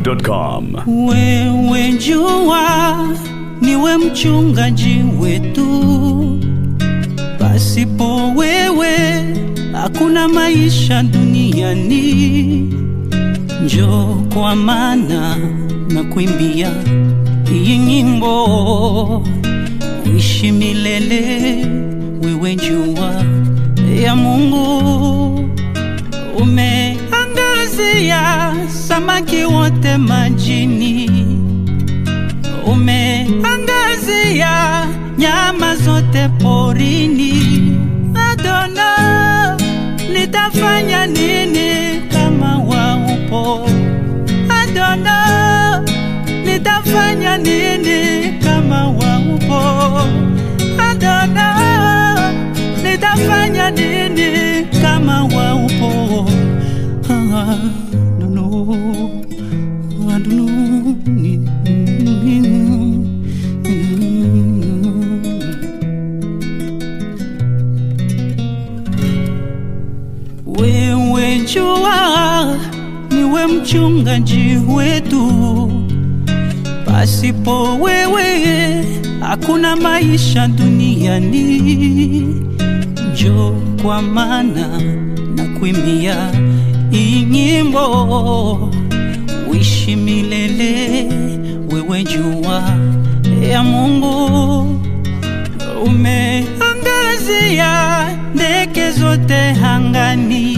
zedwap.com. Wewe jua niwe mchungaji wetu, pasipo wewe hakuna maisha duniani. Njoo kwa maana na kuimbia hii nyimbo, uishi milele. Wewe jua ya Mungu umeangazia samaki wote majini, umeangazia nyama zote porini. Adona, nitafanya nini kama waupo? Adona, nitafanya nini kama waupo? Adona, nitafanya nini kama waupo? Ah, don't know. I don't know. Wewe jua niwe mchungaji wetu, pasipo wewe hakuna maisha duniani. Njoo kwa maana na kuimbia hii nyimbo, uishi milele. Wewe jua ya Mungu, umeangazia ndege zote angani,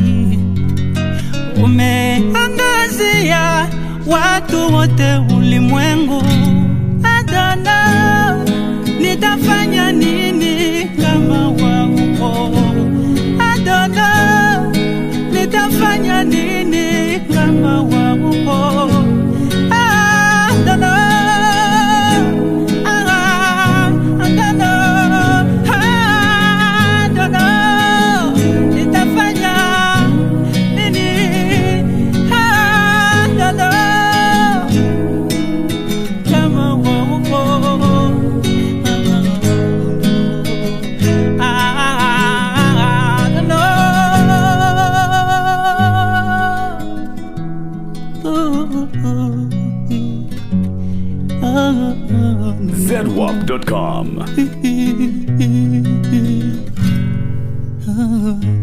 umeangazia watu wote ulimwengu. Adona, nitafanya nini kama waupo? Adona, nitafanya nini kama waupo? Adona, ah, Adona, Adona, nitafanya nini? Adona, kama waupo. Ah, Adona. zedwap.com. Ah.